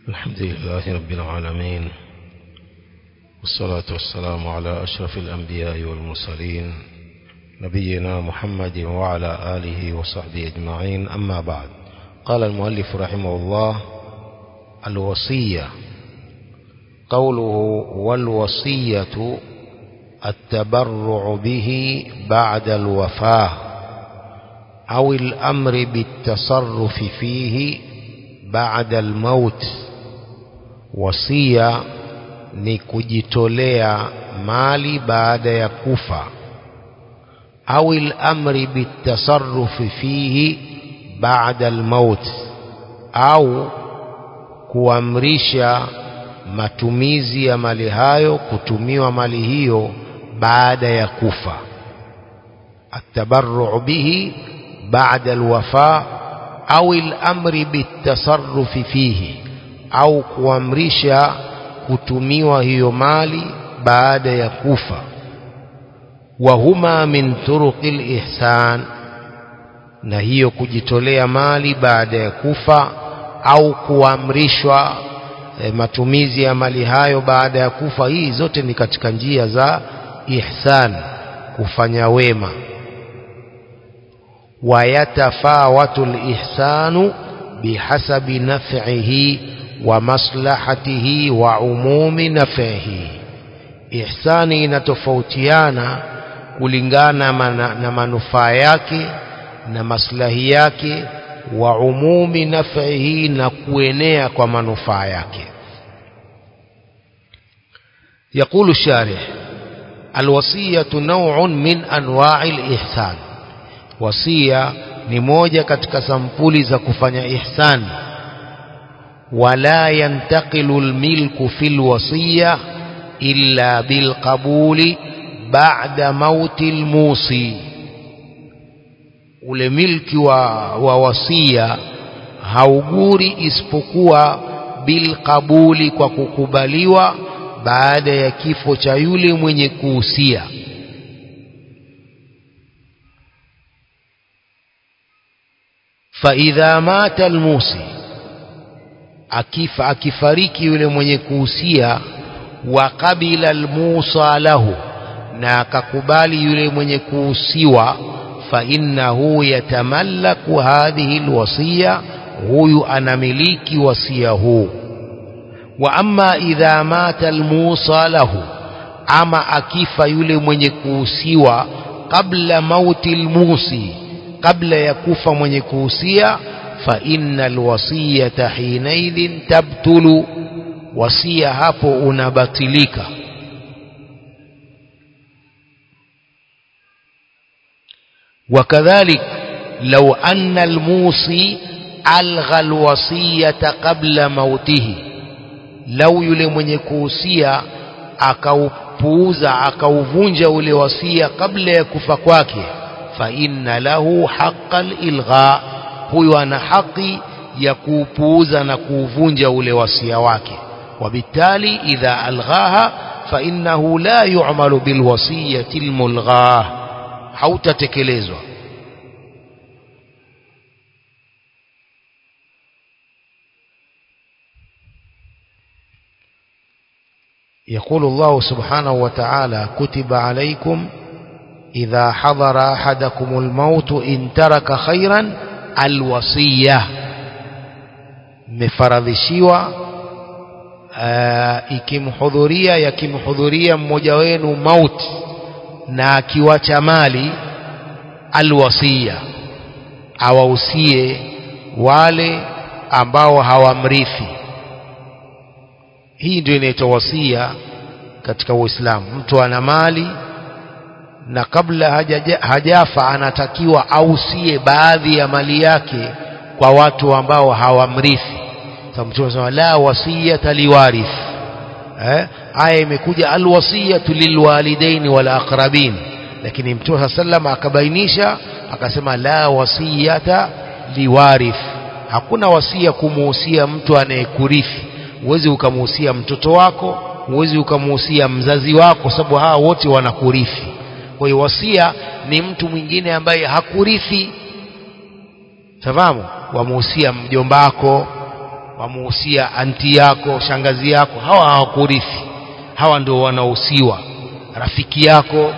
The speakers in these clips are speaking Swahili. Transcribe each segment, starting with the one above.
الحمد لله رب العالمين والصلاة والسلام على أشرف الأنبياء والمرسلين نبينا محمد وعلى آله وصحبه أجمعين أما بعد قال المؤلف رحمه الله الوصية قوله والوصية التبرع به بعد الوفاة أو الأمر بالتصرف فيه بعد الموت wasia ni kujitolea mali baada ya kufa au al-amri bitasarrufi fihi baada al-maut au kuamrisha matumizi ya mali hayo kutumiwa mali hiyo baada ya kufa atabarru bihi baada alwafa au al-amri bitasarrufi fihi au kuamrisha kutumiwa hiyo mali baada ya kufa wa huma min turuqil ihsan na hiyo kujitolea mali baada ya kufa au kuamrishwa e, matumizi ya mali hayo baada ya kufa hii zote ni katika njia za ihsan kufanya wema wayatafawatu lihsanu bihasabi naf'ihi wa maslahatihi wa umumi naf'ihi ihsani inatofautiana kulingana mana, na manufaa yake na maslahi yake wa umumi naf'ihi na kuenea kwa manufaa yake يقول الشارح الوصية نوع من أنواع الإحسان وصية ni moja katika sampuli za kufanya ihsan wala yantaqilu almilku fil wasiya illa bilqabuli ba'da mauti almusi ule milki wa, wa wasia hauguri isipokuwa bilqabuli kwa kukubaliwa baada ya kifo cha yule mwenye kuhusia faidha mata almusi akifa akifariki yule mwenye kuhusia wa qabila almusa lahu na akakubali yule mwenye kuhusiwa fa innahu yatamallaku hadhihi alwasiya huyu anamiliki wasia huu wa amma idha mata almusa lahu ama akifa yule mwenye kuhusiwa kabla mauti almusi kabla ya kufa mwenye kuhusia fa innal wasiyata hinaidhin tabtulu wasia hapo unabatilika وكذلك لو أن الموصي ألغى الوصية قبل موته لو yule mwenye kuhusia akaupuuza akauvunja ule wasia kabla ya kufa kwake فإن له حق الإلغاء huyo ana haki ya kuupuuza na kuuvunja ule wasia wake وبالتالي إذا ألغاها فإنه لا يعمل بالوصية الملغاة hautatekelezwa يقول الله سبحانه وتعالى كتب عليكم إذا حضر أحدكم الموت إن ترك خيرا الوصية مفرضشيوا ikimhudhuria yakimhudhuria mmoja wenu mauti na akiwacha mali alwasiya awahusie wale ambao hawamrithi hii ndio inaitwa wasia katika Uislamu mtu ana mali na kabla hajaja, hajafa anatakiwa ausie baadhi ya mali yake kwa watu ambao hawamrithi sababu mtume anasema la wasiyata liwarith eh aya imekuja alwasiyatu lilwalidaini wal aqrabin lakini mtume sallam akabainisha akasema la wasiyata liwarith hakuna wasia kumuhusia mtu anayekurithi uwezi ukamuhusia mtoto wako uwezi ukamuhusia mzazi wako sababu hawa wote wanakurithi kwa hiyo wasia ni mtu mwingine ambaye hakurithi fahamu wamuhusia mjombako wamuhusia anti yako shangazi yako hawa hawakurithi hawa ndio wanahusiwa rafiki yako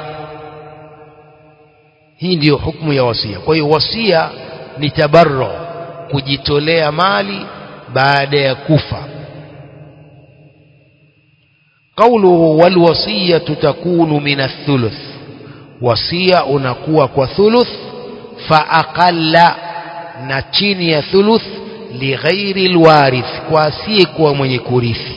hii ndiyo hukumu ya wasia kwa hiyo wasia ni tabarro kujitolea mali baada ya kufa قوله والوصية تكون من الثلث وصية unakuwa kwa thuluth faaqalla na chini ya thuluth lighairi alwarith kwa asiyekuwa mwenye kurithi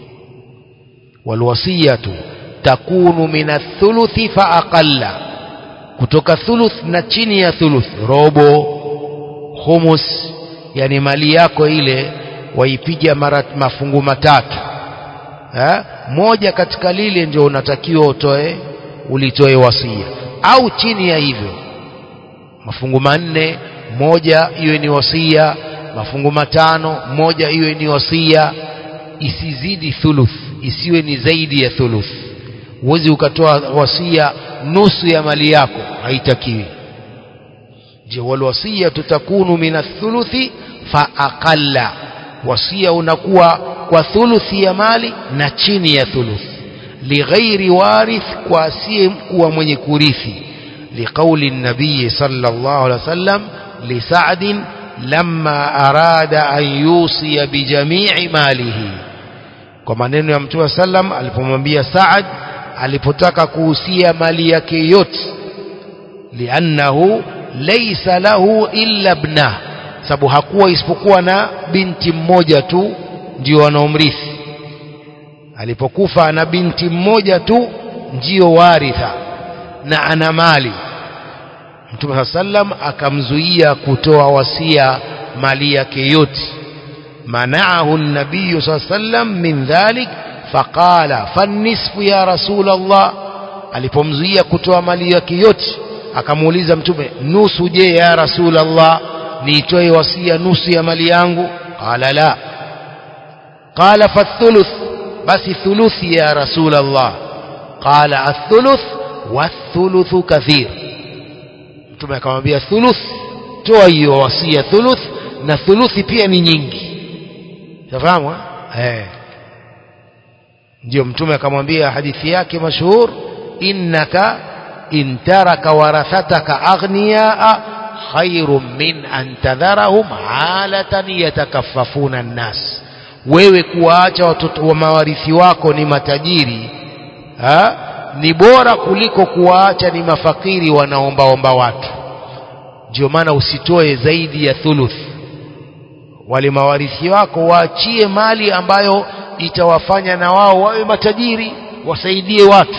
walwasiyatu takunu min athuluthi faaqalla kutoka thuluth na chini ya thuluth robo humus yani mali yako ile waipiga mara mafungu matatu ha? moja katika lile ndio unatakiwa utoe ulitoe wasia au chini ya hivyo mafungu manne moja iwe ni wasia mafungu matano moja iwe ni wasia isizidi thuluth isiwe ni zaidi ya thuluth huwezi ukatoa wasia nusu ya mali yako haitakiwi je walwasia tutakunu min athuluthi fa aqalla wasia unakuwa kwa thuluthi ya mali na chini ya thuluth lighairi warith kwa asiye kuwa mwenye kurithi liqauli nabii sallallahu alaihi wasallam lisa'd lamma arada an yusiya bijamii malihi kwa maneno ya mtume sallam alipomwambia Saad alipotaka kuhusia mali yake yote liannahu laysa lahu illa ibnah sababu hakuwa isipokuwa na binti mmoja tu ndio wanaomrithi alipokufa ana binti mmoja tu ndio waritha na ana mali Mtume sallam akamzuia kutoa wasia mali yake yote منعه النبي صلى الله عليه وسلم من ذلك فقال فالنصف يا رسول الله alipomzuia kutoa mali yake yote akamuuliza mtume nusu je ya rasul Allah niitoe wasia nusu ya mali yangu qala la qala fathuluth basi thuluthi ya rasul Allah qala athuluth wathuluthu kathir mtume akamwambia thuluth toa hiyo wasia thuluth na thuluthi pia ni nyingi tafahamu eh ndio mtume akamwambia hadithi yake mashuhur innaka in taraka warathataka aghniyaa khairun min an tadharahum halatan yatakaffafuna nnas wewe kuwaacha watoto wa mawarithi wako ni matajiri ha? ni bora kuliko kuwaacha ni mafakiri wanaombaomba watu ndio maana usitoe zaidi ya thuluth wale mawarithi wako waachie mali ambayo itawafanya na wao wawe matajiri wasaidie watu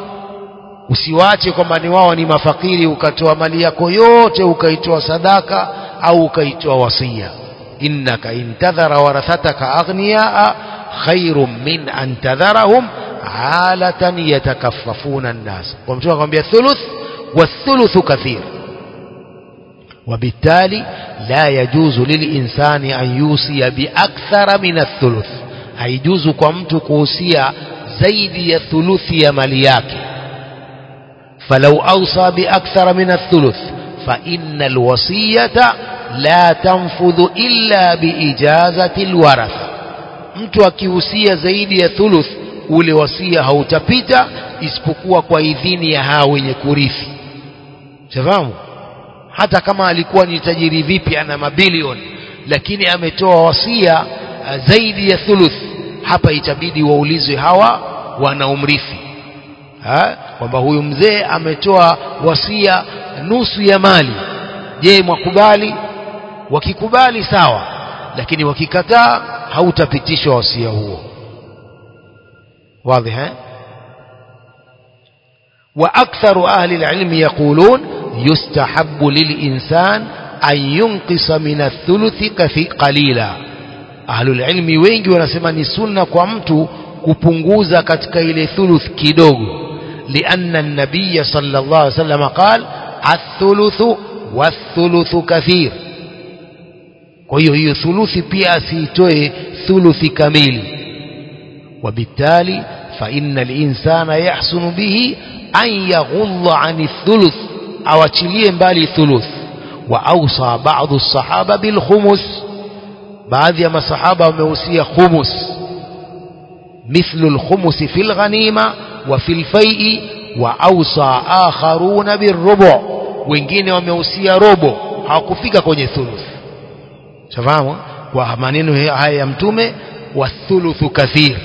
usiwache kwamba ni wao ni mafakiri ukatoa mali yako yote ukaitoa sadaka au ukaitoa wasia innaka intadhara warathataka aghniyaa khairun min an tadharahum alatan yatakaffafuna nnas kwa mtume akamwambia thuluth wathuluthu kathir وبالتالي لا يجوز للإنسان أن يوصي بأكثر من الثلث هيجوز كمت كوصية زيد الثلث يا ملياك فلو أوصى بأكثر من الثلث فإن الوصية لا تنفذ إلا بإجازة الورث mtu akihusia zaidi ya thuluth ule wasia hautapita isipokuwa kwa idhini ya hao wenye kurithi shafahamu hata kama alikuwa ni tajiri vipi ana mabilioni lakini ametoa wasia zaidi ya thuluth hapa itabidi waulizwe hawa wanaomrithi kwamba huyu mzee ametoa wasia nusu ya mali je mwakubali wakikubali sawa lakini wakikataa hautapitishwa wasia huo واضح ها وأكثر أهل العلم يقولون يستحب للإنسان أن ينقص من الثلث قليلا أهل العلم wengi wanasema ni sunna kwa mtu kupunguza katika ile thuluth kidogo لأن النبي صلى الله عليه وسلم قال الثلث والثلث كثير kwa hiyo hiyo thuluthi pia asiitoe thuluthi kamili وبالتالي فإن الإنسان يحسن به أن يغض عن الثلث awachilie mbali thuluth wa ausa baadhi sahaba bil khumus baadhi ya masahaba wamehusia khumus mithlu lkhumusi fi lghanima wa fi lfai'i wa ausa akharuna birrubu wengine wamehusia robo hawakufika kwenye thuluth shafahamu kwa maneno haya ya mtume wathuluthu kathir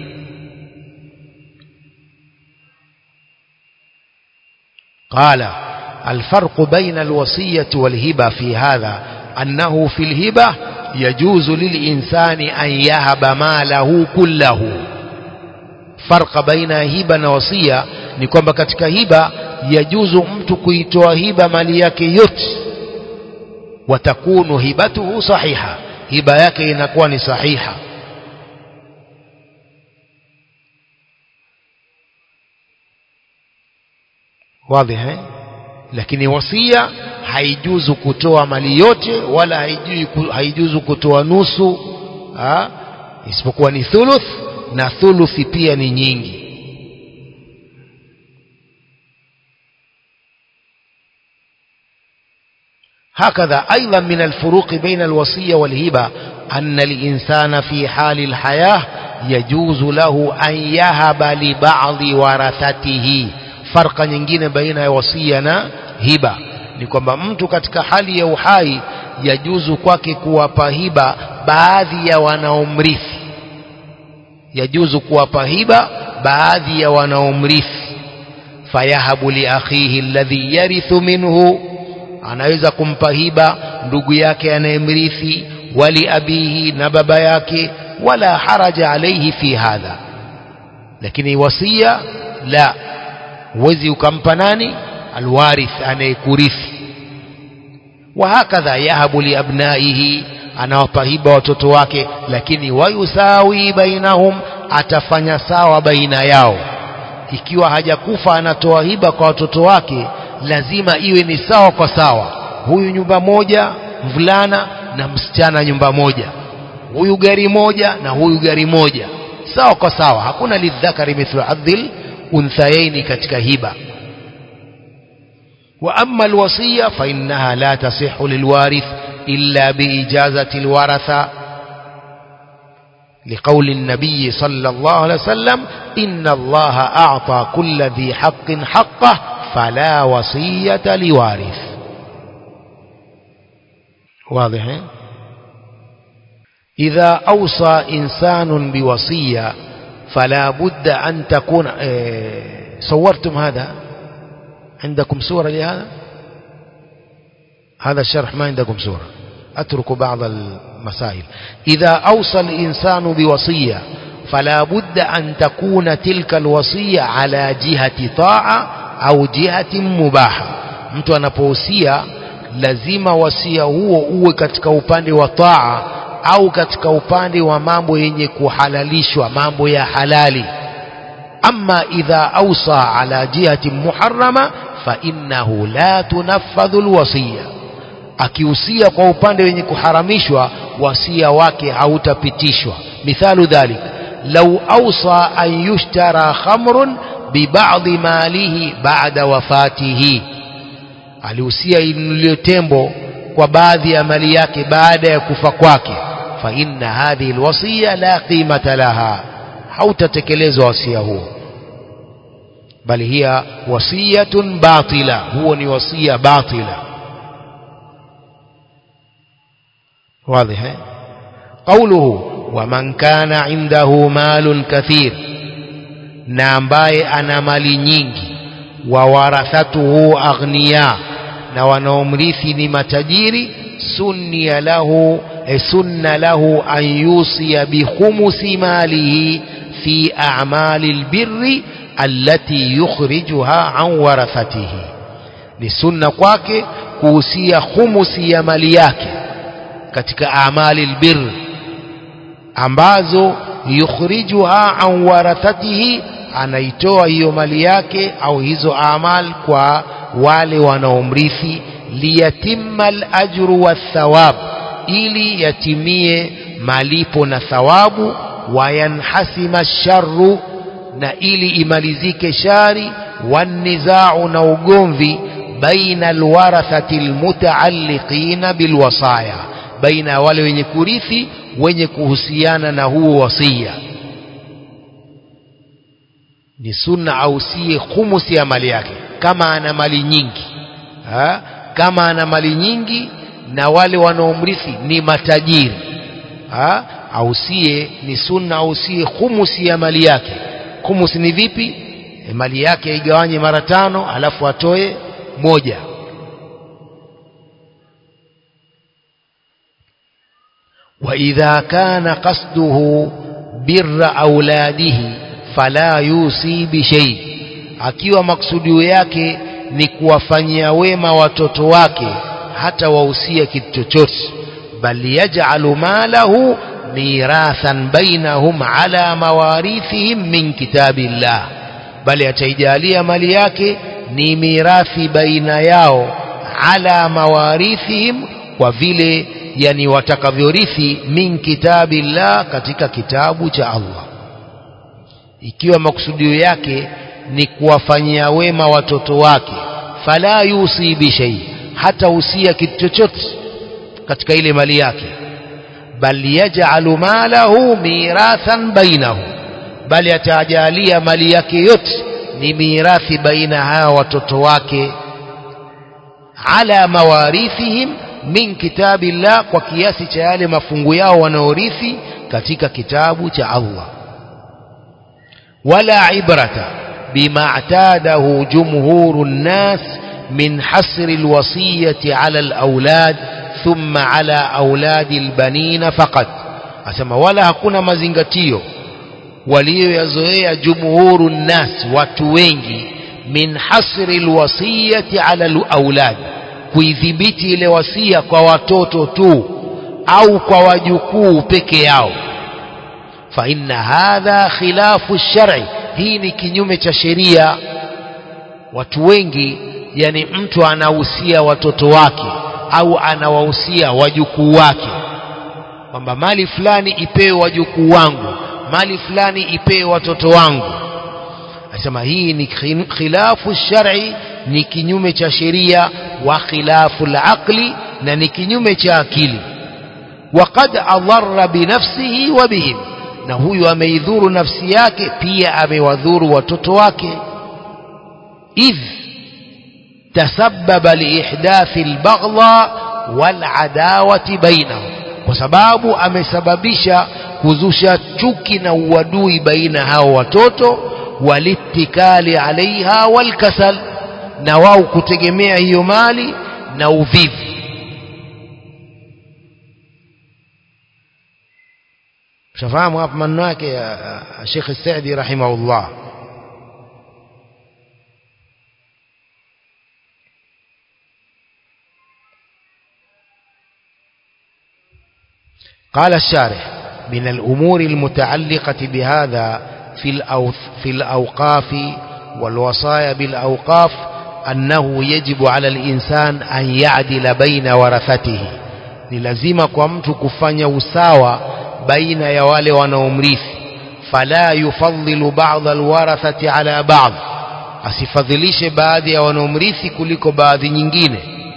قال الفرق بين الوصية والهبة في هذا أنه في الهبة يجوز للإنسان أن يهب ماله كله فرق بين هبة ووصية ni kwamba katika hiba yajuzu mtu kuitoa hiba mali yake yote watakunu hibatuhu sahiha hiba yake inakuwa ni sahiha wazi eh lakini wasia haijuzu kutoa mali yote wala haijui haijuzu kutoa nusu ha? isipokuwa ni thuluth na thuluthi pia ni nyingi هكذا أيضا من الفروق بين الوصية والهبة أن الإنسان في حال الحياة يجوز له أن يهب لبعض ورثته فرق nyingine baina ya wasia na hiba ni kwamba mtu katika hali ya uhai yajuzu kwake kuwapa hiba baadhi ya wanaomrithi yajuzu kuwapa hiba baadhi ya wanaomrithi fayahabu li akhihi alladhi yarithu minhu anaweza kumpa hiba ndugu yake anayemrithi wali abihi na baba yake wala haraja alaihi fi hadha lakini wasia la huwezi ukampa nani alwarith anayekurithi wahakadha yahabu liabnaihi anawapa hiba watoto wake lakini wayusawi bainahum atafanya sawa baina yao ikiwa hajakufa anatoa hiba kwa watoto wake lazima iwe ni sawa kwa sawa huyu nyumba moja mvulana na msichana nyumba moja huyu gari moja na huyu gari moja sawa kwa sawa hakuna lidhakari mithlu hadhil unthayaini katika hiba wa amma alwasiya fa innaha la tasihhu lilwarith illa biijazati alwaratha لقول النبي صلى الله عليه وسلم إن الله أعطى كل ذي حق حقه فلا وصية لوارث واضح إذا أوصى إنسان بوصية فلا بد أن تكون إيه صورتم هذا عندكم صورة لهذا هذا الشرح ما عندكم صورة أترك بعض المسائل إذا أوصى الإنسان بوصية فلا بد أن تكون تلك الوصية على جهة طاعة au jihati mubaha mtu anapohusia lazima wasia huo uwe katika upande wa taa au katika upande wa mambo yenye kuhalalishwa mambo ya halali ama idha awsa ala jihati muharrama fa innahu la tunaffadhu alwasiya akihusia kwa upande wenye kuharamishwa wasia wake hautapitishwa mithalu dhalik law awsa an yushtara khamrun bibadhi malihi baada wafatihi alihusia inunuliwe tembo kwa baadhi ya mali yake baada ya kufa kwake fa inna hadhihi alwasiya la qimata laha hautatekelezwa wasia huo bali hiya wasiyatun batila huo ni wasia batila واضح قوله ومن كان عنده مال كثير na ambaye ana mali nyingi wa warathatuhu aghniya na wanaomrithi ni matajiri sunniya lahu e sunna lahu an yusiya bi khumusi malihi fi a'mali albirri allati yukhrijuha an warathatihi ni sunna kwake kuhusia khumusi ya mali yake katika amali albirri ambazo yukhrijuha an warathatihi anaitoa hiyo mali yake au hizo amal kwa wale wanaomrithi liyatimma alajru wathawab ili yatimie malipo na thawabu wayanhasima sharru na ili imalizike shari wanizau na ugomvi baina alwarathati almutaalliqina bilwasaya baina ya wale wenye kurithi wenye kuhusiana na huo wasia ni sunna ausie khumusi ya mali yake kama ana mali nyingi ha? kama ana mali nyingi na wale wanaomrithi ni matajiri ha? ausie ni sunna ausie khumusi ya mali yake khumusi ni vipi e, mali yake igawanye mara tano alafu atoe moja وإذا كان قصده بر أولاده فلا يوصي بشيء akiwa maksudio yake ni kuwafanyia wema watoto wake hata wahusia kitu chochote bal yaj'alu malahu mirathan bainahum ala mawarithihim min kitabillah bali ataijalia mali yake ni mirathi baina yao ala mawarithihim kwa vile yani watakavyorithi min kitabillah katika kitabu cha Allah ikiwa makusudio yake ni kuwafanyia wema watoto wake fala yusi bishai hata usia kitu chochote katika ile mali yake bal yaj'alu malahu mirathan bainahum bali atajalia mali yake yote ni mirathi baina hawa watoto wake ala mawarithihim min kitabillah kwa kiasi cha yale mafungu yao wanaorithi katika kitabu cha Allah wala ibrata bima atadahu jumhuru nnas min hasri alwasiyati ala alawlad thumma ala auladi albanina faqat asema wala hakuna mazingatio walioyazoea jumhuru nnas watu wengi min hasri alwasiyati ala alawlad kuidhibiti ile wasia kwa watoto tu au kwa wajukuu peke yao fa inna hadha khilafu shar'i hii ni kinyume cha sheria watu wengi yani mtu anahusia watoto wake au anawahusia wajukuu wake kwamba mali fulani ipewe wajukuu wangu mali fulani ipewe watoto wangu asema hii ni khilafu shar'i ni kinyume cha sheria wa khilafu al-aqli na ni kinyume cha akili waqad adarra binafsihi wa bihim na huyu ameidhuru nafsi yake pia amewadhuru watoto wake idh tasabbaba liihdathi albaghdha waladawati bainahum kwa sababu amesababisha kuzusha chuki na uadui baina hao watoto walittikali alaiha walkasal na wao kutegemea hiyo mali na uvivu shafahamu hapa maneno yake Sheikh Saidi rahimahullah قال الشارح من الأمور المتعلقة بهذا في الأوف في الأوقاف والوصايا بالأوقاف أنه يجب على الإنسان أن يعدل بين ورثته للزم كمت كفanya usawa baina ya wale wanaomrithi fala yufadhilu ba'd alwarathati ala ba'd asifadhilishe baadhi ya wanaomrithi kuliko baadhi nyingine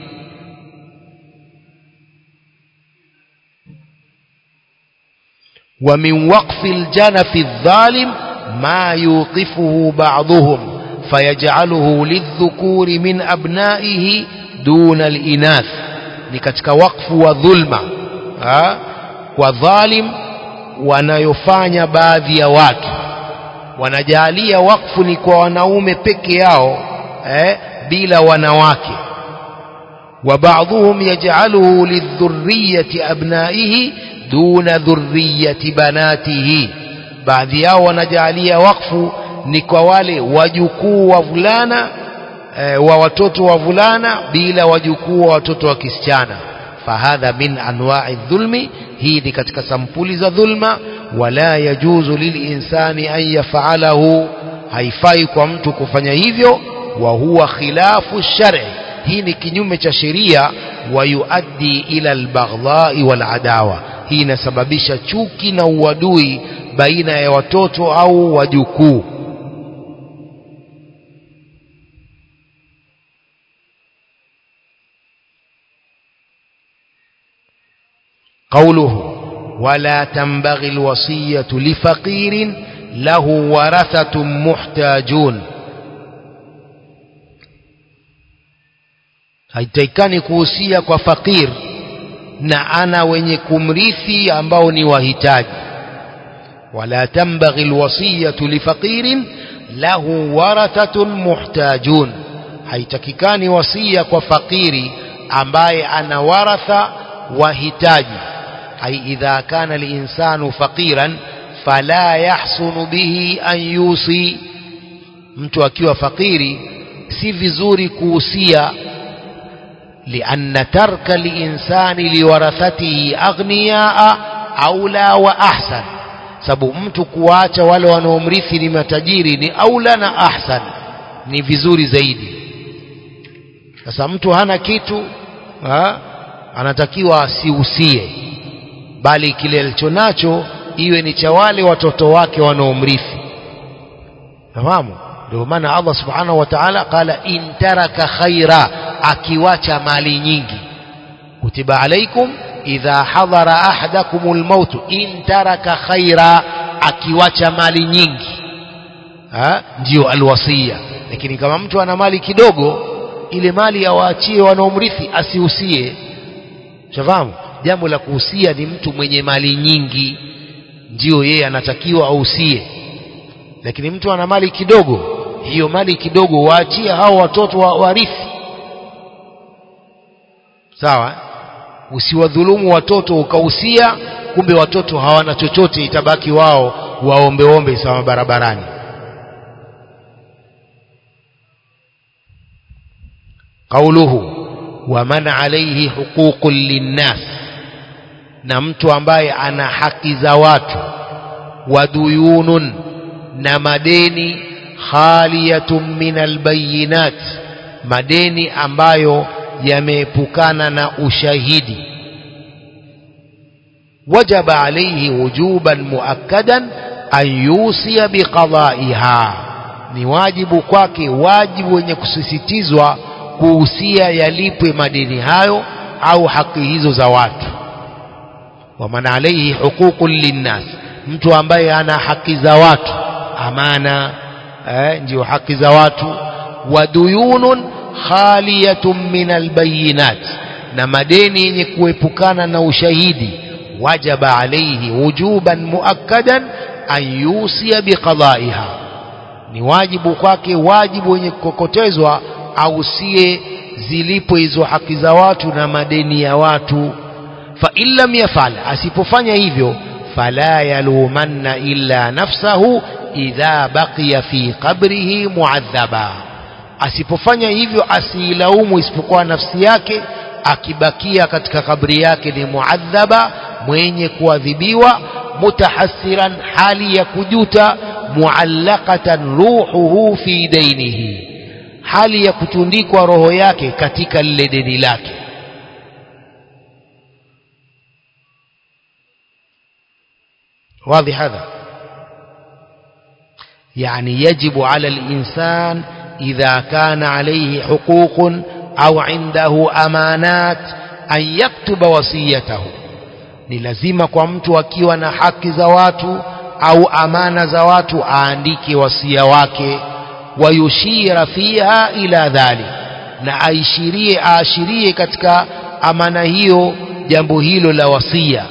ومن وقف الجنف الظالم ما يوقفه بعضهم فيجعله للذكور من أبنائه دون الإناث ni katika wakfu wa dhulma ha? kwa dhalim wanayofanya baadhi ya watu wanajalia wakfu ni kwa wanaume peke yao eh, bila wanawake wa baadhuhum yaj'aluhu lidhurriyyati abnaihi duna dhurriyyati banatihi baadhi yao wanajalia wakfu ni kwa wale wajukuu wa vulana e, wa watoto wa vulana bila wajukuu wa watoto wa kisichana fahadha min anwa'i dhulmi hii ni katika sampuli za dhulma wala yajuzu lilinsani an yaf'alahu haifai kwa mtu kufanya hivyo wa huwa khilafu shar'i hii ni kinyume cha sheria wa yuaddi ila albaghdha'i wal adawa hii inasababisha chuki na uadui baina ya watoto au wajukuu قوله ولا تنبغي الوصية لفقير له ورثة محتاجون haitakikani kuhusia kwa fakir na ana wenye kumrithi ambao ni wahitaji wala tambaghi alwasiyatu lifaqirin lahu warathatun muhtajun haitakikani wasia kwa fakiri ambaye ana waratha wahitaji ai idha kana linsanu faqiran fala yahsunu bihi an yusi mtu akiwa fakiri si vizuri kuhusia لأن ترك الإنسان لورثته أغنياء أولى وأحسن sababu mtu kuacha wale wanaomrithi ni matajiri ni aula na ahsan ni vizuri zaidi sasa mtu hana kitu ha? anatakiwa asiusie bali kile alichonacho iwe ni cha wale watoto wake wanaomrithi fahamu ndio maana Allah subhanahu wa ta'ala qala in taraka khaira akiwacha mali nyingi kutiba alaikum idha hadhara ahadakumul maut in taraka khaira akiwacha mali nyingi ha ndio alwasia lakini kama mtu ana mali kidogo ile mali awaachie wanaomrithi asihusie shafahamu jambo la kuhusia ni mtu mwenye mali nyingi ndio yeye anatakiwa ahusie lakini mtu ana mali kidogo hiyo mali kidogo waachie hao watoto wa warithi sawa usiwadhulumu watoto ukahusia kumbe watoto hawana chochote itabaki wao waombeombe sawa barabarani qauluhu waman alaihi huququn linnas na mtu ambaye ana haki za watu waduyunun na madeni khaliyatun min albayinat madeni ambayo yameepukana na ushahidi wajaba alayhi wujuban muakkadan an yusia biqadaiha ni wajibu kwake wajibu wenye kusisitizwa kuhusia yalipwe madeni hayo au haki hizo za watu waman alayhi huququn linnas mtu ambaye ana haki za watu amana eh, ndio haki za watu waduyunun khaliyatun min albayinat na madeni yenye kuepukana na ushahidi wajaba alayhi wujuban muakkadan an yusia biqadaiha ni wajibu kwake wajibu wenye kukokotezwa ausie zilipo hizo haki za watu na madeni ya watu fa in lam yafal asipofanya hivyo fala yalumanna illa nafsahu idha baqiya fi qabrihi muadhaba asipofanya hivyo asiilaumu isipokuwa nafsi yake akibakia katika kabri yake ni muadhaba mwenye kuadhibiwa mutahassiran hali ya kujuta muallaqatan ruhuhu fi dainihi hali ya kutundikwa roho yake katika lile deni lake واضح هذا يعني يجب على الإنسان إذا كان عليه حقوق أو عنده أمانات أن يكتب وصيته ni lazima kwa mtu akiwa na haki za watu au amana za watu aandike wasia wake wayushira fiha ila dhalik na aishirie aashirie katika amana hiyo jambo hilo la wasia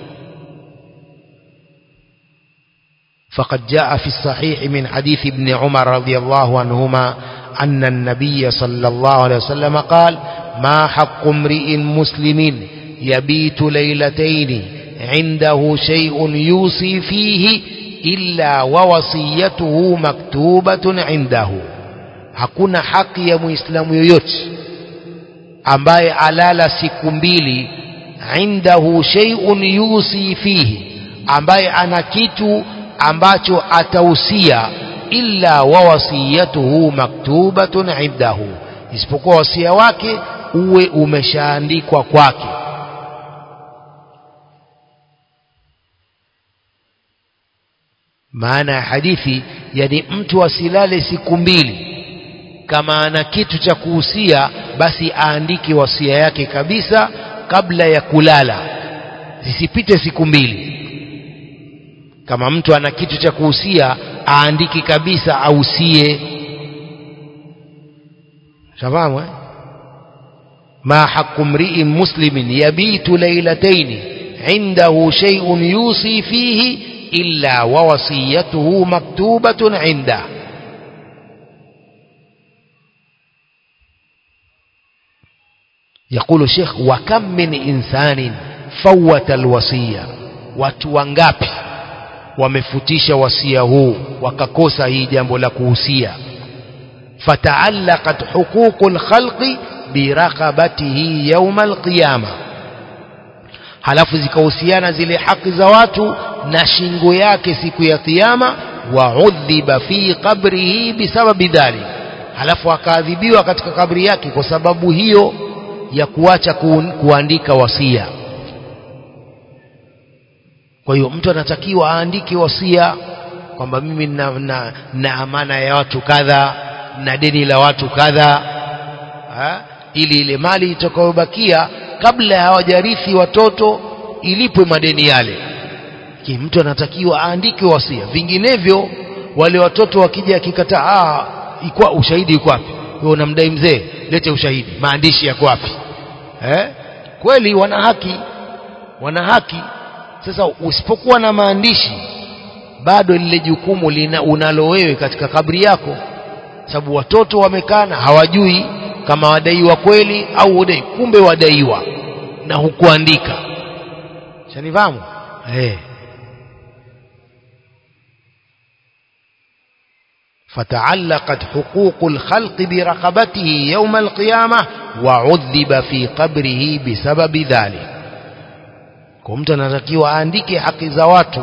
فقد جاء في الصحيح من حديث ابن عمر رضي الله عنهما أن النبي صلى الله عليه وسلم قال ما حق امرئ مسلم يبيت ليلتين عنده شيء يوصي فيه إلا ووصيته مكتوبة عنده hakuna haki ya muislamu yoyote ambaye alala siku mbili indahu shay'un yusi fihi ambaye ana kitu ambacho atausia illa wa wasiyatuhu maktubatun indahu isipokuwa wasia wake uwe umeshaandikwa kwake maana ya hadithi yani mtu asilale siku mbili kama ana kitu cha kuhusia basi aandike wasia yake kabisa kabla ya kulala zisipite siku mbili kama mtu ana kitu cha kuhusia aandike kabisa ausie shafahamu eh? ما حق امرئ مسلم يبيت ليلتين عنده شيء يوصي فيه إلا ووصيته مكتوبة عنده يقول الشيخ وكم من إنسان فوت الوصية watu wangapi wamefutisha wasia huu wakakosa hii jambo la kuhusia fataallaqat huququl khalqi biraqabatihi yauma alqiyama halafu zikahusiana zile haki za watu na shingo yake siku ya kiyama waudhiba fi qabrihi bisababi dhalik halafu akaadhibiwa katika kabri yake kwa sababu hiyo ya kuacha ku, kuandika wasia kwa hiyo mtu anatakiwa aandike wasia kwamba mimi na, na, na amana ya watu kadha na deni la watu kadha ili ile mali itakayobakia kabla hawajarithi watoto ilipwe madeni yale Ki mtu anatakiwa aandike wasia vinginevyo wale watoto wakija akikataa ah ikwa ushahidi uko wapi wewe unamdai mzee lete ushahidi maandishi yako wapi eh kweli wana haki wana haki sasa usipokuwa na maandishi bado lile jukumu lina unalo wewe katika kabri yako sababu watoto wamekana hawajui kama wadaiwa kweli au wadai kumbe wadaiwa na hukuandika shanifahamu eh فتعلقت حقوق الخلق برقبته يوم القيامة وعذب في قبره بسبب ذلك kwa mtu anatakiwa aandike haki za watu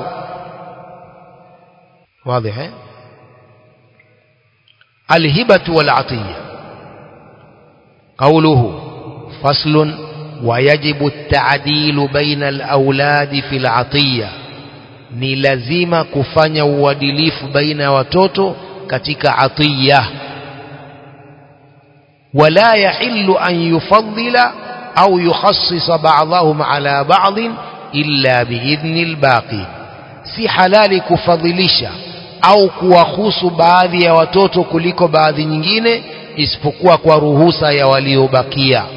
واضح eh الهبة والعطية قوله فصل ويجب التعديل بين الأولاد في العطية ni lazima kufanya uadilifu baina ya watoto katika atiya wala yahillu an yufaddila au yukhassisa ba'dahum ala ba'd illa biidhni albaqi si halali kufadhilisha au kuwahusu baadhi ya watoto kuliko baadhi nyingine isipokuwa kwa ruhusa ya waliobakia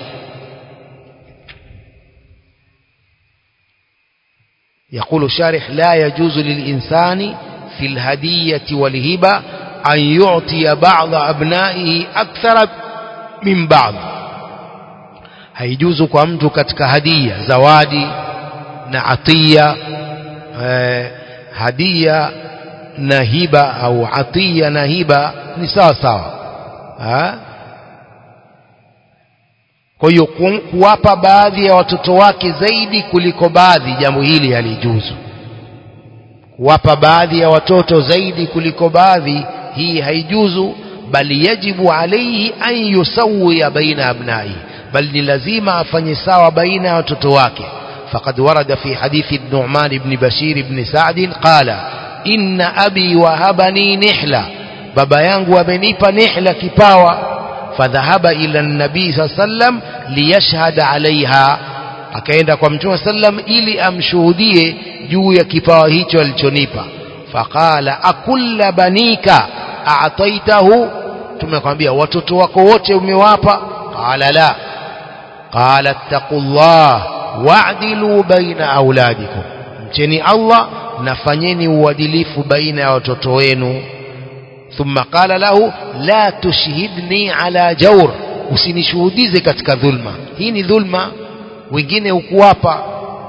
يقول الشارح لا يجوز للإنسان في الهدية والهبة أن يعطي بعض أبنائه أكثر من بعض haijuzu kwa mtu katika hadia zawadi na atia eh, hadia na hiba au atia na hiba ni sawa sawa kwa hiyo kuwapa baadhi ya watoto wake zaidi kuliko baadhi jambo hili halijuzu kuwapa baadhi ya watoto zaidi kuliko baadhi hii haijuzu bali yajibu alaihi an yusawiya baina abnai bal ni lazima afanye sawa baina ya watoto wake فقد ورد في حديث النعمان بن بشير بن سعد قال إن أبي وهبني نحلة بابا yangu amenipa nihla kipawa فذهب إلى النبي صلى الله عليه وسلم ليشهد عليها akaenda kwa mtume sallam ili amshuhudie juu ya kipawa hicho alichonipa faqala akulla banika a'taitahu tumekwambia watoto wako wote umewapa qala la qala taqullah wa'dilu baina auladikum mcheni Allah nafanyeni uadilifu baina ya watoto wenu ثم قال له لا تشهدني على جور usinishuhudize katika dhulma hii ni dhulma wengine ukuwapa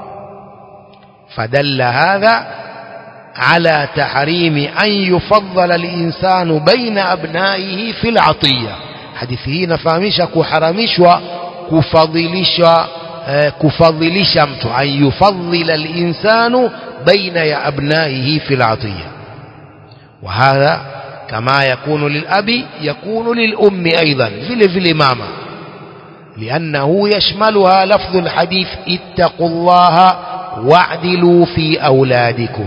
fadalla hadha ala tahrimi an yufaddala al-insanu baina abnaihi fil atiya hadithi hii inafahamisha kuharamishwa kufadhilisha eh, kufadhilisha mtu an yufaddila al-insanu baina ya abnaihi fil atiya وهذا كما يكون للأب يكون للأم أيضا vile vile mama لأنه يشملها لفظ الحديث اتقوا الله واعدلوا في أولادكم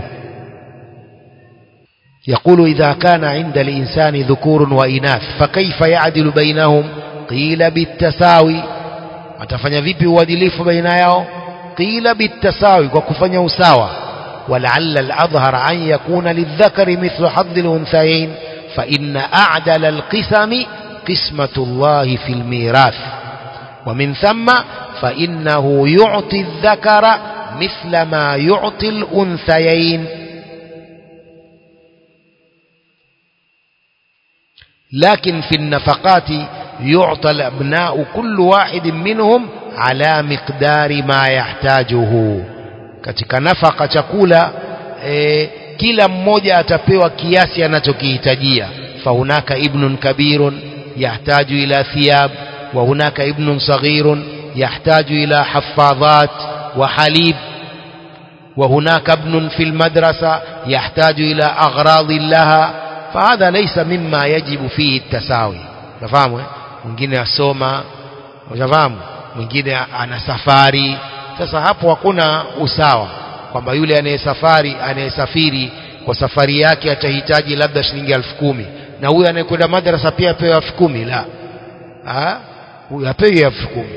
يقول إذا كان عند الإنسان ذكور وإناث فكيف يعدل بينهم قيل بالتساوي atafanya vipi uadilifu baina yao قيل بالتساوي وكفن يساوى ولعل الأظهر أن يكون للذكر مثل حظ الأنثيين فإن أعدل القسم قسمة الله في الميراث ومن ثم فإنه يعطي الذكر مثل ما يعطي الأنثيين لكن في النفقات يعطى الأبناء كل واحد منهم على مقدار ما يحتاجه katika nafaka chakula e, kila mmoja atapewa kiasi anachokihitajia fahunaka ibnun kabirun yahtaju ila thiyab wa hunaka ibnun saghirun yahtaju ila hafadhat wa halib wa hunaka ibnun fi lmadrasa yahtaju ila aghradi laha fahadha laysa mimma yajibu fihi tasawi unafahamu eh? mwingine asoma unafahamu mwingine ana safari sasa hapo hakuna usawa kwamba yule anayesafari anayesafiri kwa safari yake atahitaji labda shilingi elfu kumi na huyu anayekwenda madrasa pia apewe elfu kumi la Ah, huyu apewi elfu kumi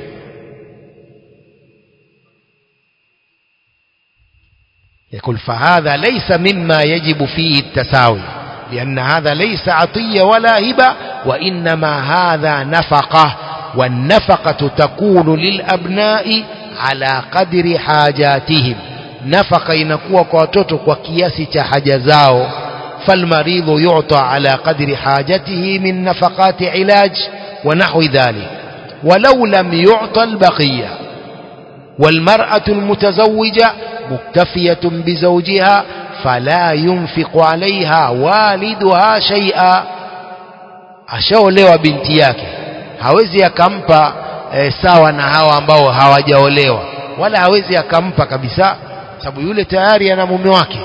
يقول فهذا ليس مما يجب فيه التساوي لأن هذا ليس عطية ولا هبة وإنما هذا نفقة والنفقة تكون للأبناء على قدر حاجاتهم نفقة inakuwa kwa watoto kwa kiasi cha haja zao فالمريض يعطى على قدر حاجته من نفقات علاج ونحو ذلك ولو لم يعطى البقية والمرأة المتزوجة مكتفية بزوجها فلا ينفق عليها والدها شيئا ashaolewa binti yake hawezi akampa e, sawa na hawa ambao hawajaolewa wala hawezi akampa kabisa sababu yule tayari ana mume wake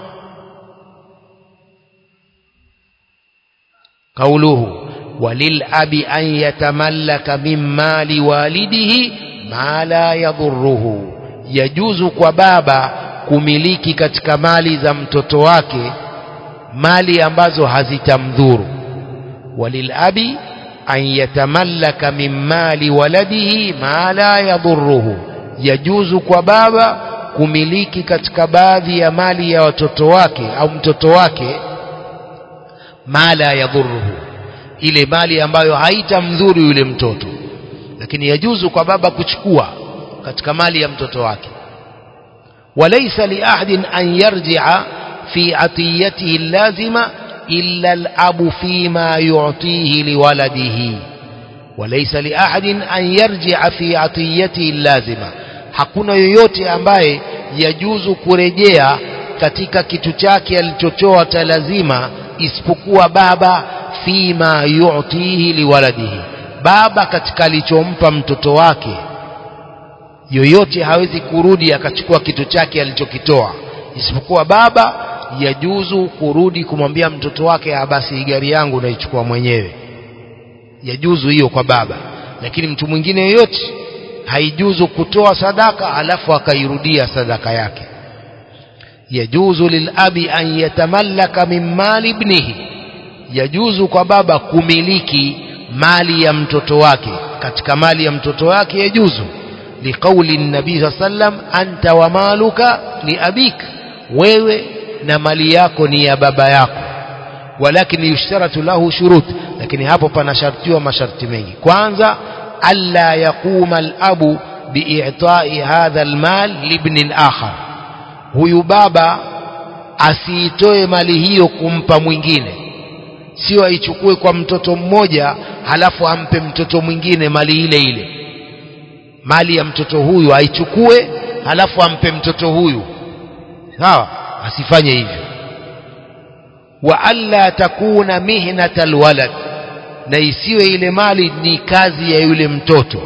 قوله وللأب أن يتملك من مال والده ما لا يضره يجوز kwa baba kumiliki katika mali za mtoto wake mali ambazo hazitamdhuru walilabi an yatamallaka min mali waladihi ma la yadhuruhu yajuzu kwa baba kumiliki katika baadhi ya mali ya watoto wake au mtoto wake ma la yadhuruhu ile mali ambayo haitamdhuru yule mtoto lakini yajuzu kwa baba kuchukua katika mali ya mtoto wake وليس لأحد أن يرجع في عطيته اللازمة إلا الأب فيما يعطيه لولده وليس لأحد أن يرجع في عطيته اللازمة hakuna yoyote ambaye yajuzu kurejea katika kitu chake alichotoa cha lazima isipokuwa baba fima yu'tihi liwaladihi baba katika alichompa mtoto wake yoyote hawezi kurudi akachukua kitu chake alichokitoa isipokuwa baba yajuzu kurudi kumwambia mtoto wake "Ah, basi gari yangu naichukua mwenyewe yajuzu hiyo kwa baba lakini mtu mwingine yoyote haijuzu kutoa sadaka alafu akairudia sadaka yake yajuzu lilabi an yatamallaka min mali ibnihi yajuzu kwa baba kumiliki mali ya mtoto wake katika mali ya mtoto wake yajuzu liqauli nabii saa sallam anta wa maluka liabik wewe na mali yako ni ya baba yako walakin yushtaratu lahu shurut lakini hapo panashartiwa masharti mengi kwanza alla yaquma alabu biitai hadha almal libnin akhar huyu baba asiitoe mali hiyo kumpa mwingine sio aichukue kwa mtoto mmoja halafu ampe mtoto mwingine mali ile ile mali ya mtoto huyu aichukue halafu ampe mtoto huyu sawa asifanye hivyo wa alla takuna mihnata alwalad na isiwe ile mali ni kazi ya yule mtoto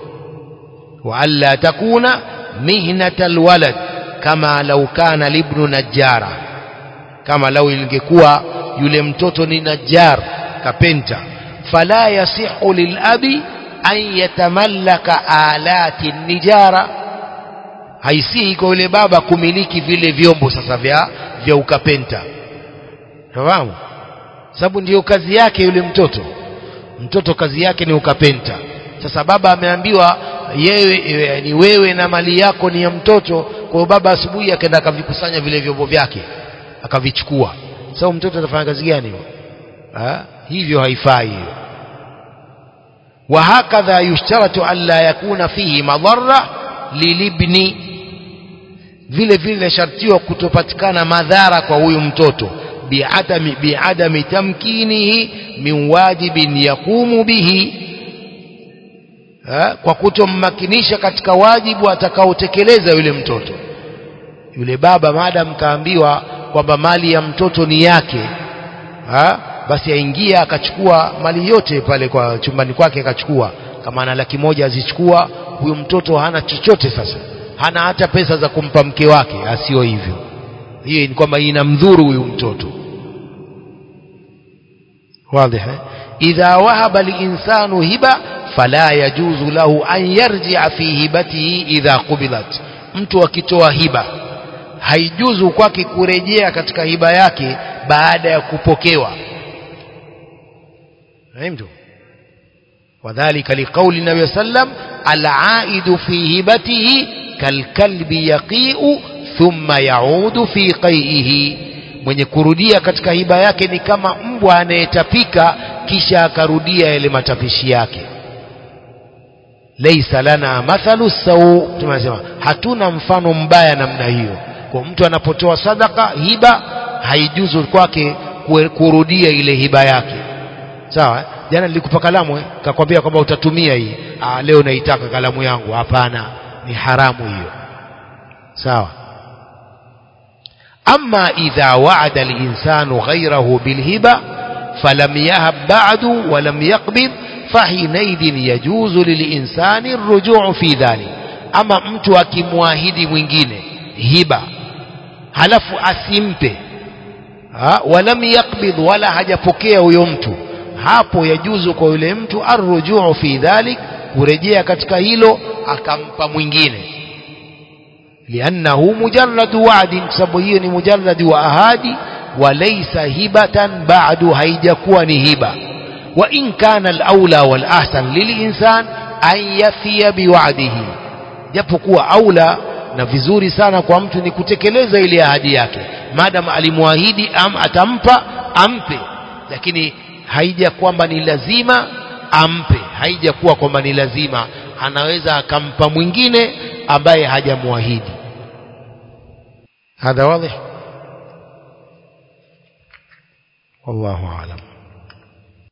wa alla takuna mihnata alwalad kama lau kana libnu najjara kama lau ingekuwa yule mtoto ni najjar kapenta fala yasihu lilabi an yatamallaka alati nijara haisihi kwa yule baba kumiliki vile vyombo sasa vya vya ukapenta fahamu sababu ndiyo kazi yake yule mtoto mtoto kazi yake ni ukapenta sasa baba ameambiwa yeye ni wewe na mali yako ni ya mtoto kwa hiyo baba asubuhi akaenda akavikusanya vile vyombo vyake akavichukua sasa mtoto atafanya kazi gani hiyo ha? hivyo haifai hiyo وهكذا يشترط ألا يكون فيه مضرة للابن vile vile shartiwa kutopatikana madhara kwa huyu mtoto biadami biadami tamkinihi min wajibin yaqumu bihi ha? kwa kutommakinisha katika wajibu atakaotekeleza yule mtoto yule baba maadam kaambiwa kwamba mali ya mtoto ni yake ha? basi aingia akachukua mali yote pale kwa chumbani kwake akachukua kama ana laki moja azichukua huyu mtoto hana chochote sasa hana hata pesa za kumpa mke wake asio hivyo hiyo ni kwamba inamdhuru huyu mtoto واضح إذا وهب الإنسان هبة فلا يجوز له أن يرجع في هبته إذا قبلت mtu akitoa hiba haijuzu kwake kurejea katika hiba yake baada ya kupokewa فهمتوا وذلك لقول النبي صلى الله عليه وسلم العائد في هبته كالكلب يقيء ثم يعود في قيئه mwenye kurudia katika hiba yake ni kama mbwa anayetapika kisha akarudia yale matapishi yake laisa lana mathalu sau tunasema hatuna mfano mbaya namna hiyo kwa mtu anapotoa sadaka hiba haijuzu kwake kurudia ile hiba yake sawa jana nilikupa kalamu eh? kakwambia kwamba utatumia hii ah, leo naitaka kalamu yangu hapana ni haramu hiyo sawa أما إذا وعد الإنسان غيره بالهبة فلم يهب بعد ولم يقبض فحينئذ يجوز للإنسان الرجوع في ذلك أما mtu akimwahidi mwingine hiba halafu asimpe ha, walam yakbidh wala hajapokea huyo mtu hapo yajuzu kwa yule mtu arrujuu fi dhalik kurejea katika hilo akampa mwingine liannahu mujarradu wa'din kwa sababu hiyo ni mujarradi wa ahadi walaysa hibatan ba'du haijakuwa ni hiba wa in kana al-aula wal ahsan lilinsan an yafiya biwa'dihi japokuwa aula na vizuri sana kwa mtu ni kutekeleza ile ahadi yake madam alimwahidi am atampa ampe lakini haija kwamba ni lazima ampe haijakuwa kwamba ni lazima anaweza akampa mwingine ambaye hajamwahidi هذا واضح والله أعلم